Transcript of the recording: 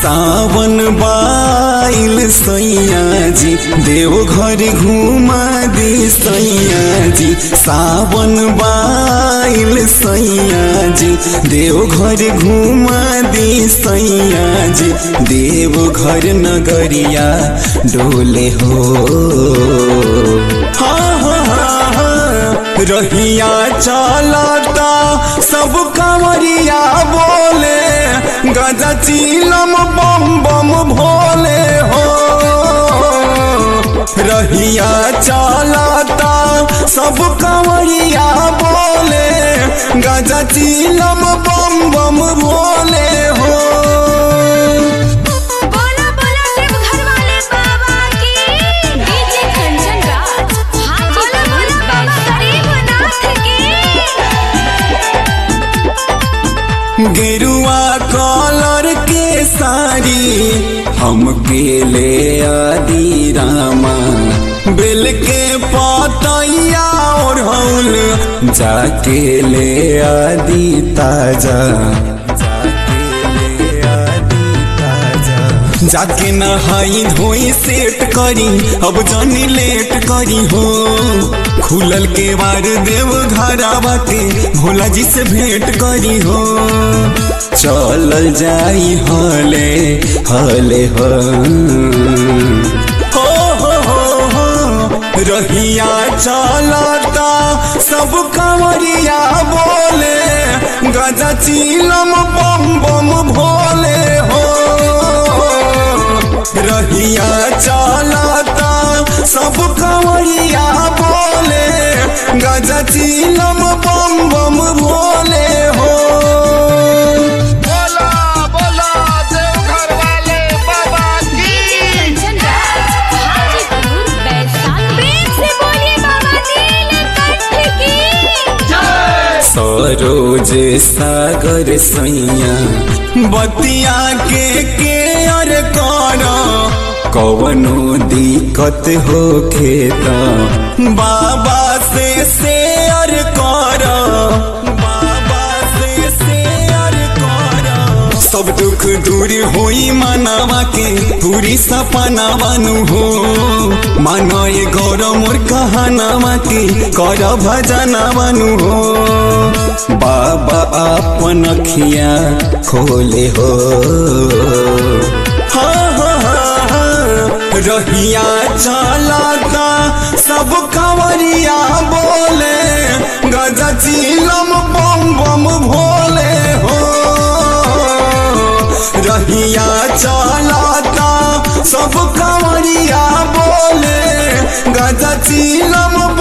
सावन बाइल सैया जी देव घर घुमा दी सैया जी सावन बाइल सैया जी देव घर घुमा दी सैया जी देव घर नगरिया डोले हो हाँ हाँ हाँ हाँ रहिया चलता सब कंवरिया बोले गजा चीलम बम बम भोले हो रहिया चलता सब कंवरिया बोले गजा चीलम बम बम भोले हो बोला बोला देव घर वाले बाबा की डीजे कंचन राज बोला बोला बाबा गरीबनाथ की गेरुआ कलर के साड़ी हम ले आदि रामा बेल के पतैया और हौल जाके ले आदि ताजा जाके ले आदि ताजा जाके नहाई धोई सेट करी अब जानी लेट करी हो खुलल के बार देव घरावा के भोला जी से भेंट करी हो चलल जाई हले हले हो हो हो हो हो रहिया चलता सब कंवरिया बोले गजा चीलम बम बम भोले हो रहिया चलता सब कंवरिया बोले गजा चीलम बम बम भोले हो बोला बोला देवघर वाले बाबा की डीजे कंचन राज हाजीपुर बैसाख प्रेम से बोलिए बाबा नीलकंठ की सरोज सागर सैया बतिया के केयर कर कवनो दिक्कत हो खेता बाबा से शेयर कर बाबा से शेयर कर सब दुख दूर होई मानवा के पूरी सपना बानु हो मानो ये गौरव मोर कहानावा के कर भजना बानु हो बाबा अपन अखिया खोले हो हाँ हाँ हाँ हाँ रहिया चलता सब कंवरिया बोले गजा चीलम बम बम भोले हो रहिया चलता सब कंवरिया बोले गजा चीलम